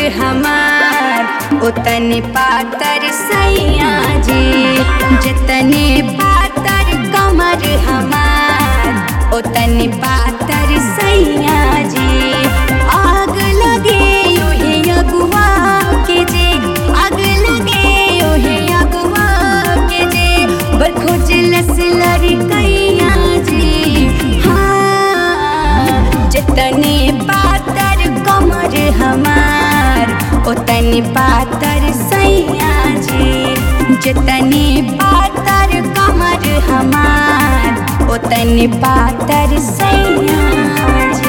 हमार उतने पातर सैया जी जितने पातर कमर हमार उतने पातर सैया जी आग लगे ओहे अगुआ के जे आग लगे ओहे अगुआ के जे बरखो जलस लड़कैया जी हाँ जितने पातर कमर हमार उतने पातर सैया जी जितने पातर कमर हमार उतने पातर सैया जी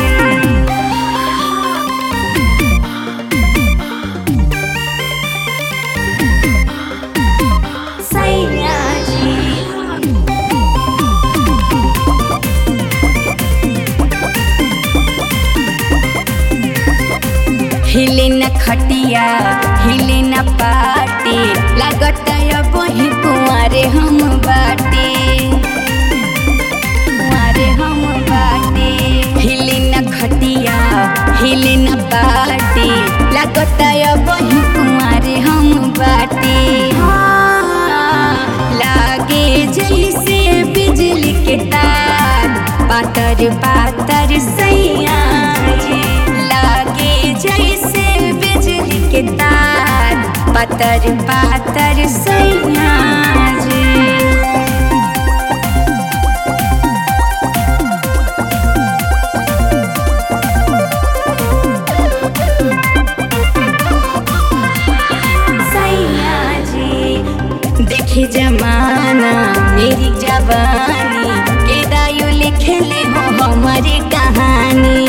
सैया जी हिले न खटिया हिले न पाटे लागत अब ही कुंवारे हम बाटे कुंवारे हम बाटे हिले न खटिया हिले न पाटे लागत अब ही कुंवारे हम बाटे हाँ, लागे जैसे बिजली के तार पातर पातर सैया जी लागे जैसे बिजली के तार पातर पातर सैया जी सैया जी देखे जमाना मेरी जवानी के दायु लिखले हो हमारी कहानी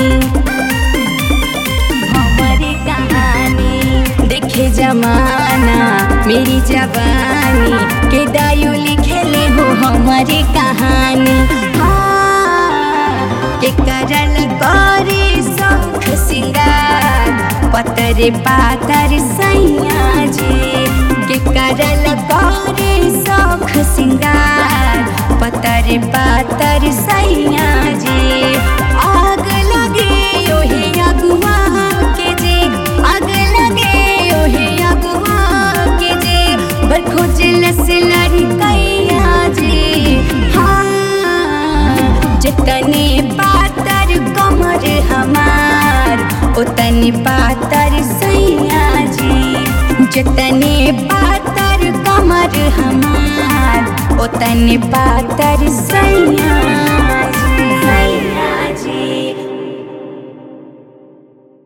हमारी कहानी देखे जमाना मेरी जवानी के दायु लिखले हो हमारी कहानी हाँ, के करल करे शौख सिंगार पतर पातर सैया जी के करल करे शौख सिंगार पतर पातर सैया जी आग लगे ओहे अगुआ के जे आग लगे ओहे अगुआ के जे बरखो जलस लड़कैया जी हाँ जितने पातर कमर हमार उतने पातर सैया जी जितने पातर कमर हमार उतने पातर सैया